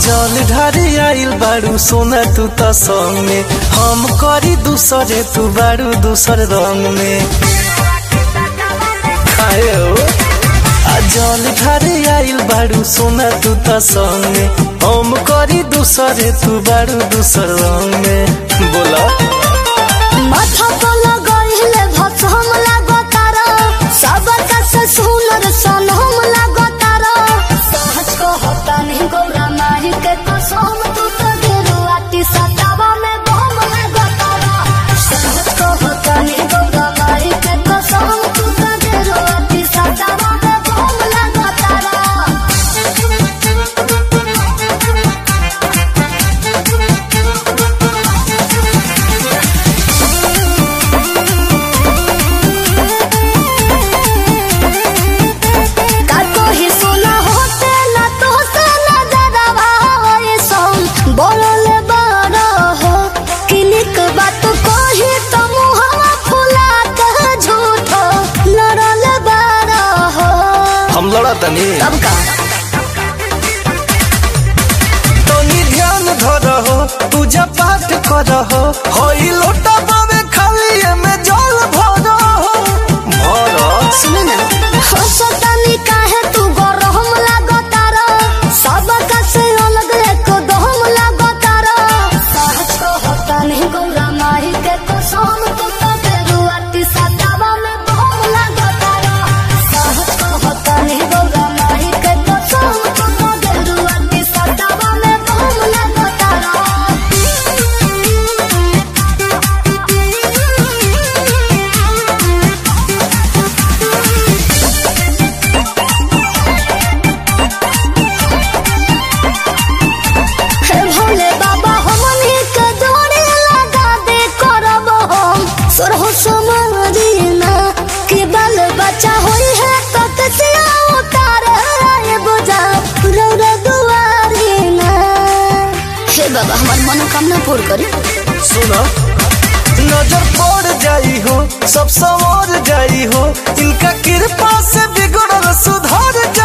जल ढारी आइल बारू सोना तू त संग में हम करी दूसरे तू बारू दूसर रंग में खाए हो आ जल ढारी आइल बारू सोना तू त संग में हम करी दूसरे तू बारू दूसर रंग में बोला माथा पर लगइले भसम लागतार सबका से सुनर सनम लागतार सहज को होता नहीं गौरा माही के कसम तू तो गेरुआती सतावा में बम लागतार सहज को होता नहीं गौरा माही के कसम तू तो गेरुआती सतावा में बम लागतार काको ही सुना होते ना तो से ना ज्यादा भावे सम बोलले बड़ा हो किनिक बात को ही तो मुहवा फुला के झूठो लड़ले बड़ा हो हम लड़ा तनी तब का तनी ध्यान धर हो पूजा पाठ कर हो होई लोटा बावे खाली में जल भर हो भर सुन ना हो सतानी काहे तू गरम लागतार सबका से अलग एक दम लागतार सहज को होता नहीं गौरा माही के कसम तू तो बेरुआती सतावा में बम लागतार सहज को होता नहीं गौरा माही के कसम तू तो बेरुआती सतावा में बम हे भोले बाबा हमनी के जोड़ी लगा दे करब हम सोरहो समारीना कि बाल बच्चा होई है तो कसिया उतार आए बुझा रौरा दुआरीना हे बाबा हमार मनोकामना पूर्ण करी सुनो नजर पड़ जाई हो सब संवर जाई हो इनका कृपा से बिगड़ल सुधर